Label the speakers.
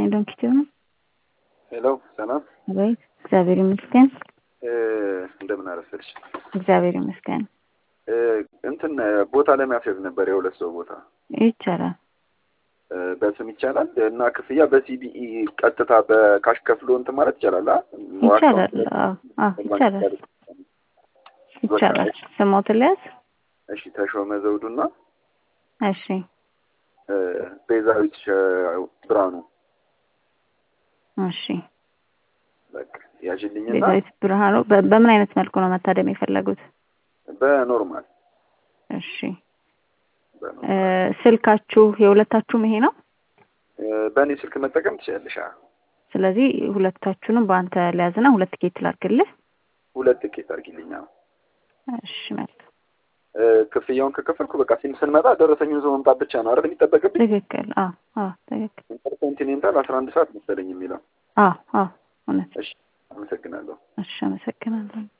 Speaker 1: ይስጥልኝ ዶንኪቲዮ ነው።
Speaker 2: ሄሎ ሰላም።
Speaker 1: አቤት። እግዚአብሔር ይመስገን።
Speaker 2: እንደምን አረፈልሽ?
Speaker 1: እግዚአብሔር ይመስገን።
Speaker 2: እንትን ቦታ ለማስያዝ ነበር የሁለት ሰው ቦታ
Speaker 1: ይቻላል።
Speaker 2: በስም ይቻላል እና ክፍያ በሲቢኢ ቀጥታ በካሽ ከፍሎ እንትን ማለት ይቻላል። አ?
Speaker 1: ይቻላል። አዎ፣ አዎ፣ ይቻላል። ይቻላል። ስሞትን ልያዝ?
Speaker 2: እሺ ተሾመ ዘውዱና
Speaker 1: እሺ፣
Speaker 2: ቤዛዊት ብርሃኑ
Speaker 1: እሺ።
Speaker 2: በቃ ያዥልኝና
Speaker 1: ቤዛዊት ብርሃኑ በ- በምን አይነት መልኩ ነው መታደም የፈለጉት?
Speaker 2: በኖርማል
Speaker 1: እሺ።
Speaker 2: በኖርማል
Speaker 1: እ፣ ስልካችሁ የሁለታችሁም ይሄ ነው?
Speaker 2: በእኔ ስልክ መጠቀም ትችላለሽ። አ?
Speaker 1: ስለዚህ ሁለታችሁንም በአንተ ሊያዝና ሁለት ቲኬት ላድርግልህ።
Speaker 2: ሁለት ትኬት አድርጊልኝ። አዎ።
Speaker 1: እሺ፣ መልካም።
Speaker 2: እ፣ ክፍያውን ከከፈልኩ በቃ ሲም ስንመጣ ደረሰኙን ይዞ መምጣት ብቻ ነው አይደል የሚጠበቅብኝ?
Speaker 1: ትክክል። አዎ፣ አዎ፣ ትክክል።
Speaker 2: ኢንተርኮንቲኔንታል አስራ አንድ ሰዓት መሰለኝ የሚለው።
Speaker 1: አዎ፣ አዎ፣ እውነት።
Speaker 2: እሺ አመሰግናለሁ።
Speaker 1: እሺ፣ አመሰግናለሁ።